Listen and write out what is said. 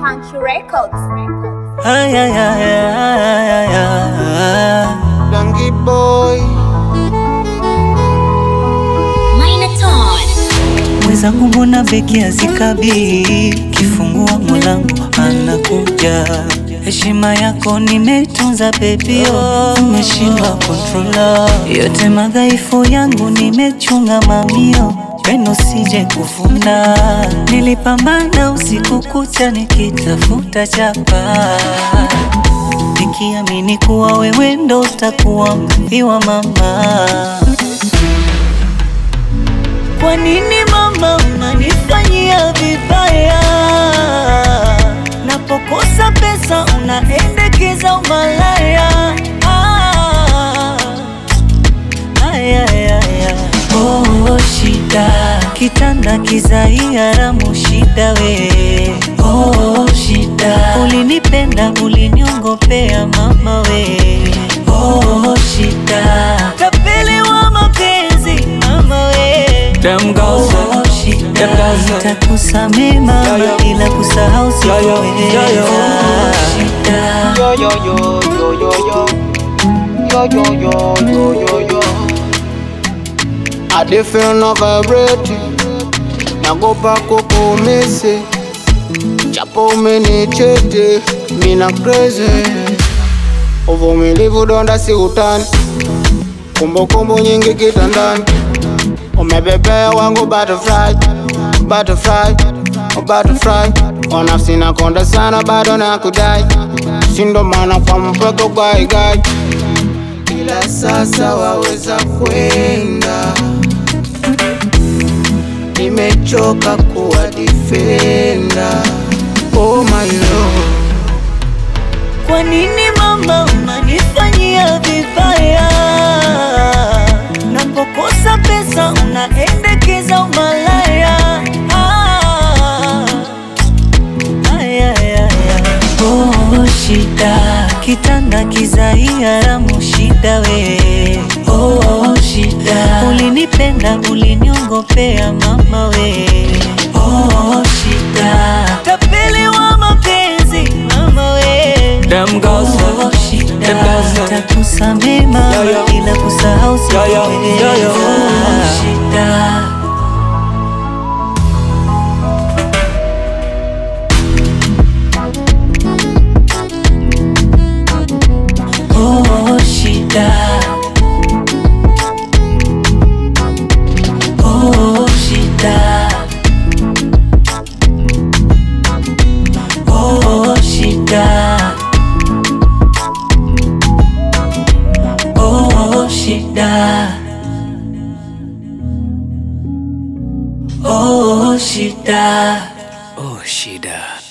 Punch Records. Ay, ay, ay, ay, ay, ay. Dangy boy Minotaur. Mwenzangu mbona beki hazikabii, kifungua mlango anakuja. Heshima yako nimeitunza baby, oh, umeshindwa kontrola yote madhaifu yangu nimechunga mamio pendo sije kufunda. Nilipambana usiku kucha nikitafuta chapa nikiamini kuwa wewe ndo utakuwa mrithi wa mama. Kwa nini mama unanifanyia vibaya? Napokosa pesa unaendekeza umalaya. Ah, ay, ay, ay, ay. Oh, shida kitanda kizai haramu shida we oh, shida ulinipenda uliniongopea mama we oh, shida tapeli wa mapenzi mama we Them girls, oh, them shida girls, takusamee mama Yeah, yeah. ila kusahau Yeah, yeah, sikuweza yeah, yeah. shida Yo yo yo yo yo yo Yo yo yo yo yo yo I dey feel no vibrating Nagopa kukumisi Japo umenichiti Mina crazy Uvumilivu donda si utani Kumbukumbu nyingi kitandani Umebebea wangu butterfly Butterfly oh Butterfly Wanafsi nakonda sana bado nakudai Sindo maana kwa mpaka ugaigai Ila sasa waweza kwenda Nimechoka kuwa defender Oh my lord Kwa nini mama unanifanyia vibaya? Napokosa pesa unaendekeza umalaya. Ah, ay, ay, ay, ay. Oh, shida kitanda kizai haramu shida we oh, shida ulinipenda uliniongopea mama we oh, shida tapeli wa mapenzi mama we them girls, Oh, shida them girls, takusamee mama Yeah, yeah. ila kusahau Yeah, yeah, yeah, yeah. sikuweza shida Oh, shida. Oh, shida. Oh, shida. Oh, shida. Oh, shida. oh shida.